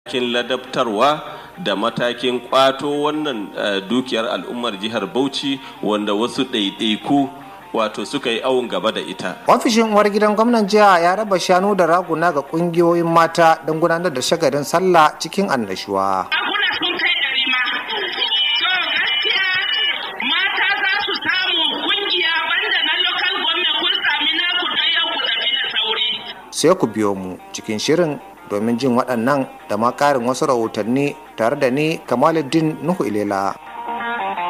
matakin ladabtarwa da matakin kwato wannan dukiyar al'ummar jihar Bauchi wanda wasu ɗaiɗaiku wato suka yi awon gaba da ita. Ofishin uwar gidan gwamnan jiha ya raba shanu da raguna ga kungiyoyin mata don gudanar da shagadin sallah cikin annashuwa. Raguna sun kai ɗari ma. So gaskiya mata za su samu kungiya banda na local government kun sami naku don yau ku tafi da sauri. Sai ku biyo mu cikin shirin domin jin waɗannan da ma ƙarin wasu rahotanni tare da ni Kamaluddin Nuhu Ilela.